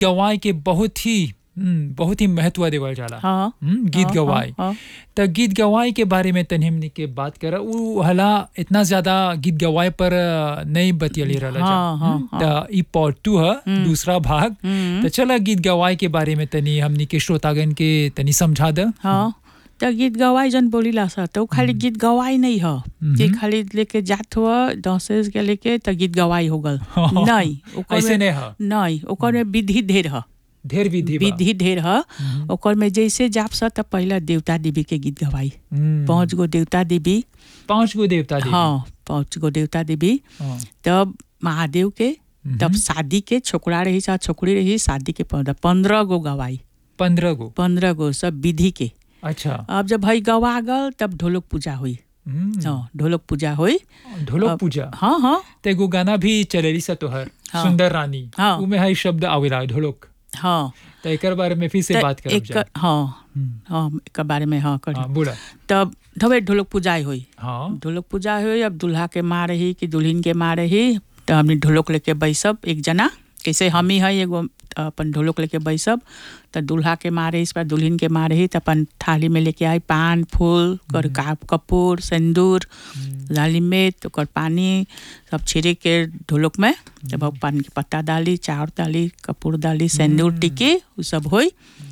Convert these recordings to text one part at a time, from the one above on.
गवाई के बहुत ही हम्म, बहुत ही महत्व देवल जाला हाँ हम्म, गीत हाँ, गवाई हाँ, त गीत गवाई के बारे में तनी हमनी के बात कर उ हला इतना ज्यादा गीत गवाई पर अ, नहीं बतियली रहल जा हाँ, हाँ, हम्म, त ई पार्ट टू ह दूसरा भाग हम्म, त चला गीत गवाई के बारे में तनी हमनी के श्रोतागण के तनी समझा द हाँ त गीत गवाई जन बोलीला सा तो खाली गीत गवाई नहीं ह कि खाली लेके जात हुआ डांसेस के लेके त गीत गवाई हो गल हाँ, नहीं ओकर ऐसे में नहीं ह नहीं ओकर में विधि ढेर ह ढेर विधि बा विधि ढेर ह ओकर में जैसे जाप सा त पहला देवता देवी के गीत गवाई हम्म, पांच गो देवता देवी पांच गो देवता देवी हाँ पांच गो देवता देवी हाँ, तब महादेव के तब शादी के छोकरा रही सा छोकरी रही शादी के पंद्रह पंद्रह गो गवाई पंद्रह गो पंद्रह गो सब विधि के अच्छा अब जब भाई गवा गल तब ढोलक पूजा हुई हम्म, हाँ ढोलक पूजा हुई ढोलक अब- पूजा हाँ हाँ त एगो गाना भी चलेली सा तोहर हाँ। सुंदर रानी हाँ। उमे है शब्द आवेला ढोलक हाँ त एकर बारे में फिर से त बात करब एक जा हाँ हाँ एकर बारे में हाँ करी हाँ बोला तब तबे ढोलक पूजा हुई हाँ ढोलक पूजा हुई अब दूल्हा के माँ रही कि दुल्हन के माँ रही तो हमने ढोलक लेके बैसब एक जना कैसे हम ही है एगो अपन ढोलक लेके बैसब तो दूल्हा के माँ रही इस पर दुल्हन के माँ रही तो अपन थाली में लेके आई पान फूल कर का कपूर सिंदूर डाली में तो कर पानी सब छिड़क के ढोलक में तब अब पान के पत्ता डाली चाउर डाली कपूर डाली सिंदूर टिके उ सब होई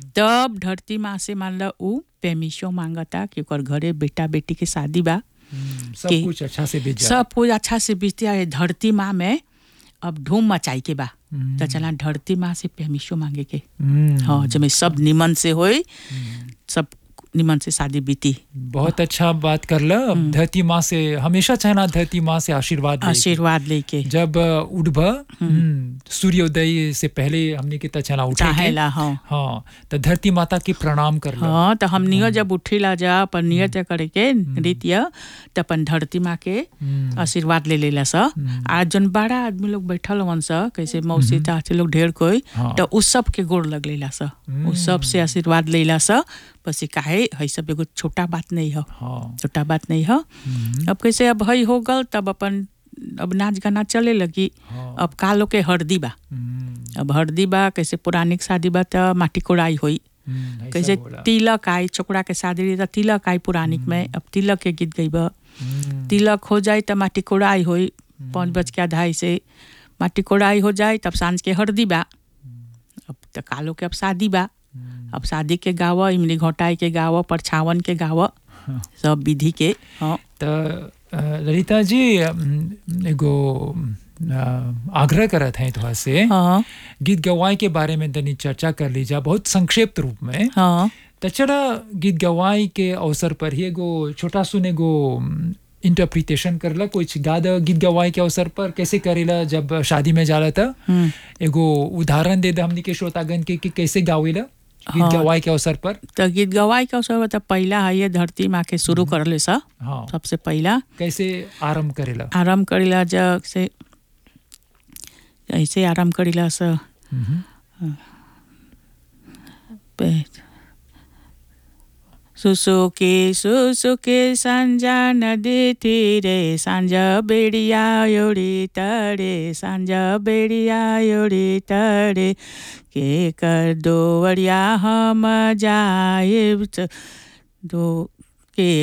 तब धरती माँ से मान लो उ पेमिशो मांगता कि ओकर घरे बेटा बेटी के शादी बा हम्म, सब के- कुछ अच्छा से बीत जा सब कुछ अच्छा से बीतती है धरती माँ में अब धूम मचाई के बा हम्म, तो चला धरती माँ से पेमिशो मांगे के हम्म, हाँ जब सब निमन से होई सब निमन से शादी बीती बहुत अच्छा बात कर ल अब धरती माँ से हमेशा चाहना धरती माँ से आशीर्वाद ले आशीर्वाद लेके जब अ, उठब हम्म, सूर्योदय से पहले हमने के तचना उठे के चाहेला हाँ हाँ तो धरती माता के प्रणाम कर ल हाँ तो हमनियो जब उठिला जा अपन नियत करे के नृत्य तो अपन धरती माँ के हम्म, आशीर्वाद ले लेला सा आज जन बड़ा आदमी लोग बैठल हवन सा कैसे मौसी चाची लोग ढेर कोई हाँ। तो उस सब के गोड़ लग लेला सा उस सब से आशीर्वाद लेला सा बस ये काहे है सब एगो छोटा बात नहीं है हाँ छोटा बात नहीं है अब कैसे अब हई हो गल तब अपन अब नाच गाना चले लगी हाँ अब कालो के हरदी बा हम्म, अब हरदी बा कैसे पुरानिक शादी बा त माटी कोड़ाई होई हम्म, ऐसा कैसे बोला। तिलक आई छोकरा के शादी रही त तिलक आई पुरानिक में अब तिलक के गीत गईब हम्म, तिलक हो जाए त माटी कोड़ाई होई पाँच बज के अढ़ाई से माटी कोड़ाई हो जाए तब सांझ के हरदी बा अब त कालो के अब शादी बा अब शादी के गाव इमली घोटाई के गाव परछावन के गाव सब विधि के हाँ त अ, ललिता जी अम, एगो अ, आग्रह करत हैं थोड़ा से हाँ गीत गवाई के बारे में तनी चर्चा कर लीजा बहुत संक्षिप्त रूप में हाँ त चला गीत गवाई के अवसर पर ही एगो छोटा सुन एगो इंटरप्रिटेशन करला कुछ गा द गीत गवाई के अवसर पर कैसे करेला जब शादी में जाला था हम्म। एगो उदाहरण दे द हमनी के श्रोतागण के कि कैसे गावेला गीत हाँ। गवाई के अवसर पर तो गीत गवाई के अवसर त पहिला है ये धरती माँ के शुरू करले सा हाँ सबसे पहिला कैसे आरंभ करेला आराम करेला जग से ऐसे आराम करेला सा हम्म। पे- सुसुके सुसुके साँझ नदी तिरे साँझ बेडिया एउटी तरे साँझ बेडिया एउटी तरे के कर दो वरिया हम जाए दो के